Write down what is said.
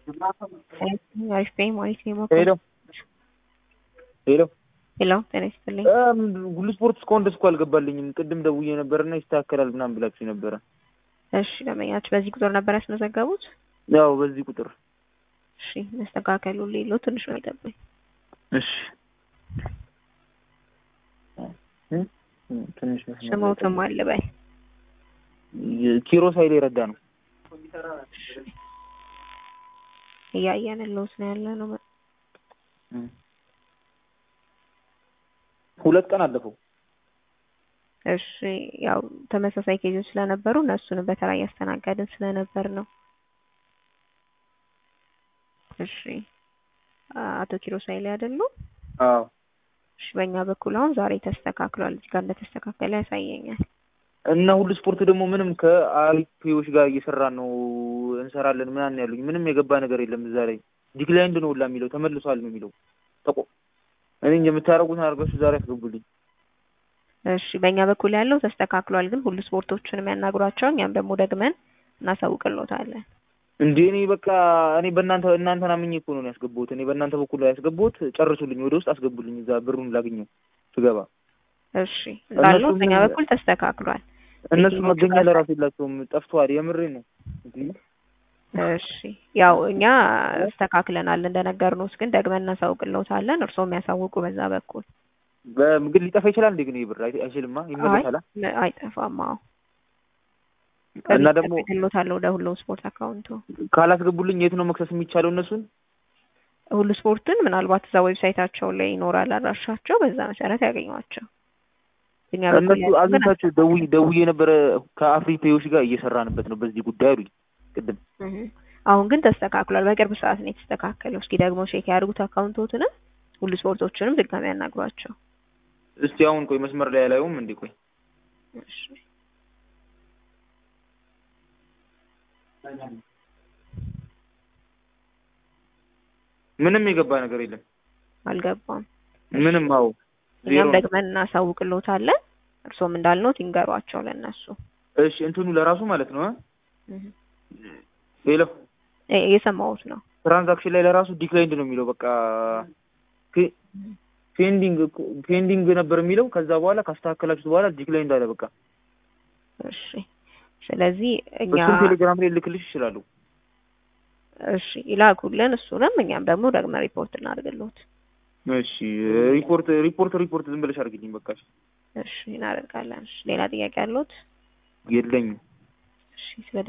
አሪፍ ነኝ ማለት ነው። ሄሎ ሄሎ ሄሎ ጤና ይስጥልኝ። ሁሉ ስፖርት እስካሁን ደስ እኮ አልገባልኝም። ቅድም ደውዬ ነበርና ይስተካከላል ምናምን ብላችሁ ነበረ። እሺ ደንበኛችሁ በዚህ ቁጥር ነበር ያስመዘገቡት? ያው በዚህ ቁጥር እሺ መስተካከሉ ሌለው ትንሽ ነው ይጠብኝ። እሺ ትንሽ ስሞትም አለ በይ ኪሮስ ኃይሌ ረዳ ነው። እያየን ለውስ ነው ያለ ነው። ሁለት ቀን አለፈው። እሺ ያው ተመሳሳይ ኬዞች ስለነበሩ እነሱንም በተራ እያስተናገድን ስለነበር ነው። እሺ አቶ ኪሮስ ኃይሌ አይደሉ? አዎ እሺ በእኛ በኩል አሁን ዛሬ ተስተካክሏል። እዚህ ጋር እንደተስተካከለ ያሳየኛል። እና ሁሉ ስፖርት ደግሞ ምንም ከአሪፒዎች ጋር እየሰራን ነው እንሰራለን ምናምን ያሉኝ ምንም የገባ ነገር የለም። እዛ ላይ ዲክላይንድ ነው ሁላ የሚለው ተመልሷል ነው የሚለው ተቆ እኔ የምታደርጉትን አድርጋችሁ ዛሬ አስገቡልኝ። እሺ በእኛ በኩል ያለው ተስተካክሏል፣ ግን ሁሉ ስፖርቶችን የሚያናግሯቸው እኛም ደግሞ ደግመን እናሳውቅልዎታለን። እንዴ እኔ በቃ እኔ በእናንተ እናንተን አምኜ እኮ ነው ያስገቡት። እኔ በእናንተ በኩል ያስገቡት ጨርሱልኝ፣ ወደ ውስጥ አስገቡልኝ። እዛ ብሩን ላግኘው ስገባ። እሺ እንዳለው በእኛ በኩል ተስተካክሏል። እነሱ መገኛ ለራሱ የላቸውም፣ ጠፍተዋል። የምሬ ነው። እሺ ያው እኛ አስተካክለናል እንደነገርነውስ፣ ግን ደግመን እናሳውቅልዎታለን። እርስዎ የሚያሳውቁ በዛ በኩል ግን ሊጠፋ ይችላል እንዴ? ግን ይህ ብር አይችልማ፣ ይመለሳል። አይጠፋም። አዎ እና ደግሞ ልዎታለሁ ወደ ሁሉ ስፖርት አካውንቱ ካላስገቡልኝ የት ነው መክሰስ የሚቻለው እነሱን? ሁሉ ስፖርትን ምናልባት እዛ ዌብሳይታቸው ላይ ይኖራል አድራሻቸው፣ በዛ መሰረት ያገኟቸው። እኛ እነሱ አግኝታቸው ደውዬ ደውዬ ነበረ ከአፍሪፔዎች ጋር እየሰራንበት ነው በዚህ ጉዳይ አሉኝ ቅድም። አሁን ግን ተስተካክሏል። በቅርብ ሰዓት ነው የተስተካከለው። እስኪ ደግሞ ቼክ ያድርጉት አካውንቶትንም ሁሉ ስፖርቶችንም ድጋሚ ያናግሯቸው። እስቲ አሁን ቆይ መስመር ላይ ያላዩም እንዴ? ቆይ እሺ ምንም የገባ ነገር የለም። አልገባም። ምንም አዎ፣ እኛም ደግመን እናሳውቅልዎታለን። እርሶም እንዳልነውት ይንገሯቸው ለእነሱ። እሺ እንትኑ ለራሱ ማለት ነው። ሄሎ እየሰማሁት ነው። ትራንዛክሽን ላይ ለራሱ ዲክላይንድ ነው የሚለው። በቃ ፔንዲንግ ፔንዲንግ ነበር የሚለው። ከዛ በኋላ ካስተካከላችሁት በኋላ ዲክላይንድ አለ። በቃ እሺ። ስለዚህ እኛ እሱን ቴሌግራም ላይ ልክልሽ ይችላሉ። እሺ ይላኩልን። እሱንም እኛም ደግሞ ደግመን ሪፖርት እናድርግልዎት። እሺ ሪፖርት ሪፖርት ሪፖርት ዝም ብለሽ አድርግልኝ በቃ። እሺ እናደርጋለን። እሺ ሌላ ጥያቄ አለዎት? የለኝም። እሺ ስለ